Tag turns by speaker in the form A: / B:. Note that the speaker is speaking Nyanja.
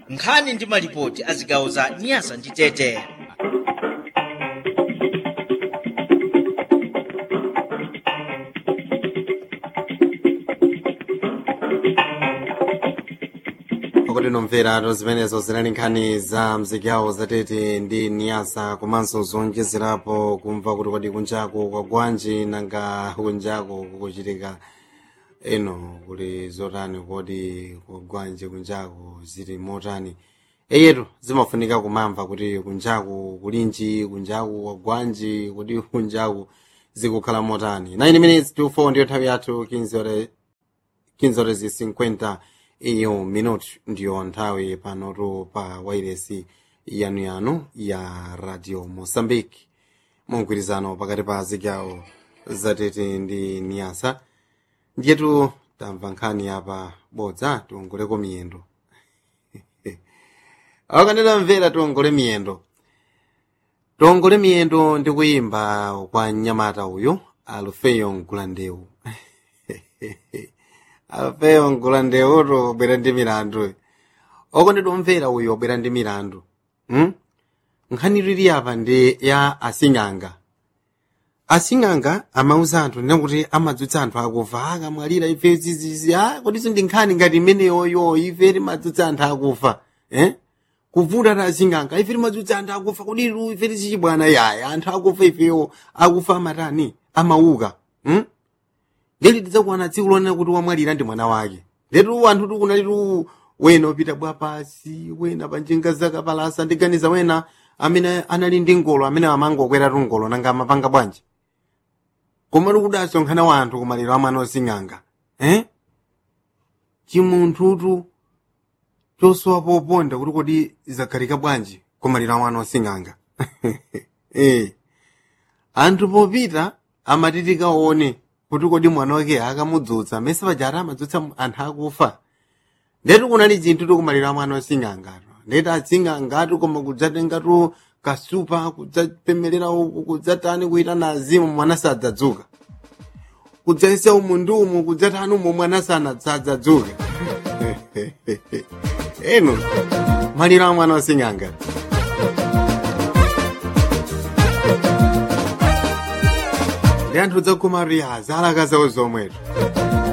A: nkhani ndi malipoti a zigawo za nyasa ndi tete
B: pakuti nomvera zimenezo zinali nkhani za mzigawo zatete ndi niyasa komanso zonjezerapo kumva kuti kodi kunjako kwa gwanji nanga kunjako kukuchitika eno kuli zotani kodi kwa gwanji kunjako zili motani eyetu zimafunika kumamva kuti kunjaku kulinji kunjaku kwa gwanji kuti kunjaku zikukhala motani 9 minutes to 4 ndiyo nthawi yathu 15 ore 15 horas e 50 iyo minuto ndiyo nthawi panotu pa wairesi yanuyanu ya radio moçambique mugwirizano pakati pa zigawo zatete ndi niyasa ndiyetu tamva nkhani apa bodza tiongoleko miyendo akanena mvera tiongole miyendo tiongole miyendo ndi kuyimba kwa mnyamata uyu alufeyo mgulandewu alufeyo mgulandewuto obwera ndi milandu oko nditomvera uyu obwera ndi milandu hmm? nkhani lili apa ndi ya asing'anga asing'anga amauza anthu nena kuti amadzutsa anthu akufa akamwalira ife zizizi a kodiso ndi nkhani ngati imeneyoyo ife timadzutsa anthu akufa eh? kuvuta ta asing'anga ife timadzutsa anthu akufa kodiru ife tizichibwana yaya anthu akufa ifewo akufa amatani amauka hmm? leli tidzakuwana tsiku lonena kuti wamwalira ndi mwana wake letu anthu tikunalitu wena upita bwa pasi wena panjinga zakapalasa ndiganiza wena amene anali ndi ngolo amene amangokwera ngolo nanga amapanga bwanji koma tikudasonkhana wa anthu kumaliro amwana osing'anga eh? chimunthutu chosowa poponda kuti kodi zakhalika bwanji kumaliro amwana osing'anga eh. anthu popita amatitika one kuti kodi mwana wake akamudzutsa mese pajata amadzutsa anthu akufa ndetu kunali chinthu tikumalira mwana osing'angatu ndeti asing'angatu koma kudzatengatu kasupa kudzapemelera uku kudzatani kuita na azimu mwana sadzadzuka kudzaisa umu ndi umu kudzatani umu mwana sadzadzuka eno maliro a mwana osing'angatu ndi anthu dzakumariya zalakazawo zomwetu